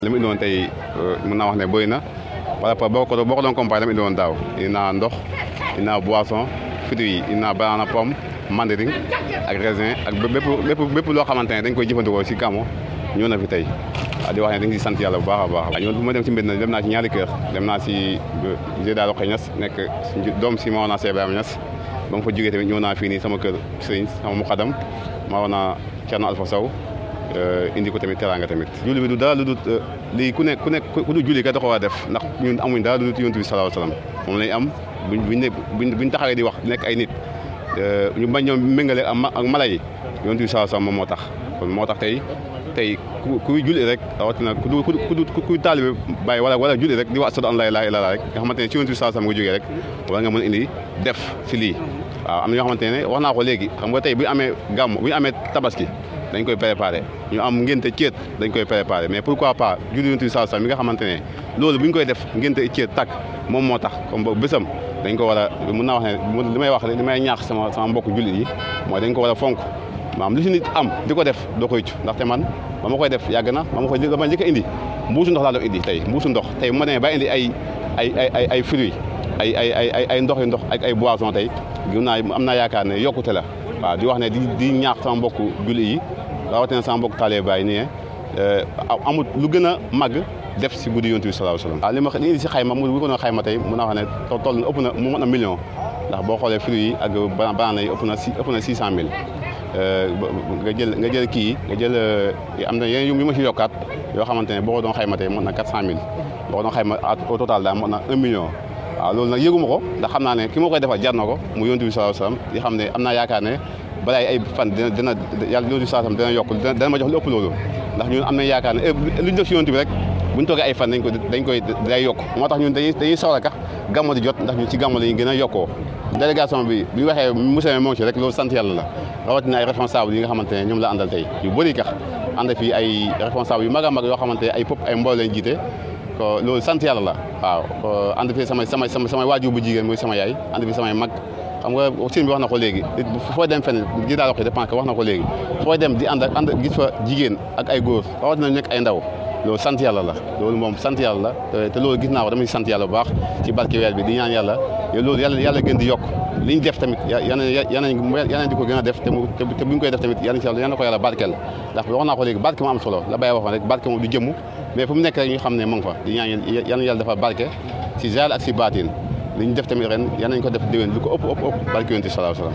li mu indi woon tey mën naa wax ne bëri na par rapport boo ko boo ko doon comparé la mu indi woon daaw indi naa ndox indi naa boisson fruits yi indi naa banana pomme mandarine ak raisin ak bépp bépp bépp loo xamante ne dañ koy jëfandikoo si gàmmu ñëw na fi tey waaw di wax ne dañ si sant yàlla bu baax a baax ñoon bu ma dem si mbir na dem naa si ñaari kër dem naa si Géda Roqe Niass nekk doom si Maodo Cheikh Ibrahima Niass ba ma fa jógee tamit ñëw naa fii nii sama kër sëriñ sama muxadam Maodo Thierno Alpha Sow indi ko tamit teraanga tamit julli bi du dara lu dul lii ku nekk ku nekk ku du julli ka da ko war a def ndax ñun amuñ dara lu dul yonent bi sallallahu alayhi wasallam moom lañ am buñ buñ ne buñ taxawee di wax nekk ay nit ñu bañ ñoom méngale ak mala yi yonent bi sallallahu alayhi wasallam moom moo tax kon moo tax tey tey ku kuy julli rek rawatina ku du ku kuy taalibe bàyyi wala wala julli rek di wax ashhadu an laa ilaaha illallaah rek nga xamante ne ci yonent bi sallallahu alayhi wasallam nga jógee rek war nga mën a indi def si lii waaw am na ñoo xamante ne wax naa ko léegi xam nga tey bu ñu amee gàmm bu ñu amee tabaski dañ koy préparé ñu am ngénte ceet dañ koy préparé mais pourquoi pas julli yonent bi sallallahu alayhi wasallam mi nga xamante ne loolu bu ñu koy def ngénte ceet takk moom moo tax comme boobu bésam dañ ko war a mën naa wax ne li may wax li may ñaax sama sama mbokk jullit yi mooy dañ ko war a fonk maanaam lu si nit am di ko def doo koy cu ndaxte man ba ma koy def yàgg na ba ma koy dama njëkk a indi mbuusu ndox laa doon indi tey mbuusu ndox tey bu ma demee ba indi ay ay ay ay ay fruits ay ay ay ay ndox yu ndox ak ay boisson tey gëm naa am naa yaakaar ne yokkute la waaw di wax ne di di ñaax sama mbokk jullit yi rawatina sama mbokk taalibe Baay nii amut lu gën a màgg def si guddi yonent bi sallallahu alayhi wasallam waaw li ma li indi si xayma mu ko doon xayma tey mun naa wax ne toll na ëpp na mu mën a million ndax boo xoolee fruits yi ak banana yi ëpp na si ëpp na six cent mille nga jël nga jël kii nga jël am na yeneen yu ma si yokkaat yoo xamante ne boo ko doon xayma tey mën na quatre cent mille boo ko doon xayma au total daal mën na un million waaw loolu nag yëguma ko ndax xam naa ne ki ma koy defal jar na ko mu yonent bi sallallahu alayhi wasallam di xam ne am naa yaakaar ne balaa ay fan dina dina yàlla yonent bi sallallahu alayhi wasallam dina yokk dina ma jox lu ëpp loolu ndax ñun am nañ yaakaar ne lu ñu def si yonent bi rek buñ toogee ay fan dañ ko dañ koy day yokk moo tax ñun dañuy dañuy soxla kax gàmmo di jot ndax ñun ci gàmmo la ñu gën a yokkoo délégation bi bi ñu waxee monsieur moo ci rek loolu sant yàlla la rawatina ay responsable yi nga xamante ne ñoom la àndal tey yu bëri kax ànd fii ay responsable yu mag a mag yoo xamante ne ay pop ay mbooloo lañ jiite ko loolu sant yàlla la waaw ànd fii samay samay samay waajur bu jigéen muy sama yaay ànd fii samay mag xam nga sëñ bi wax na ko léegi fooy dem fenn ji daa wax dépend que wax na ko léegi fooy dem di ànd ak ànd gis fa jigéen ak ay góor rawatina nekk ay ndaw loolu sant yàlla la loolu moom sant yàlla la te loolu gis naa ko dama sant yàlla bu baax ci barke weer bi di ñaan yàlla loolu yàlla yàlla gën di yokk li ñu def tamit yana yana di ko gën a def te te bu ñu koy def tamit yana yana ko yàlla barkeel ndax wax naa ko léegi barke moo am solo la bàyyi waxoon rek barke moom du jëmm mais fu mu nekk rek ñu xam ne mu ngi fa di ñaan yana yàlla dafa barke si zaahir ak si baatin li ñu def tamit ren yan nañ ko def déwén lu ko ëpp ëpp ëpp barke yonent bi sallallahu alayhi wasallam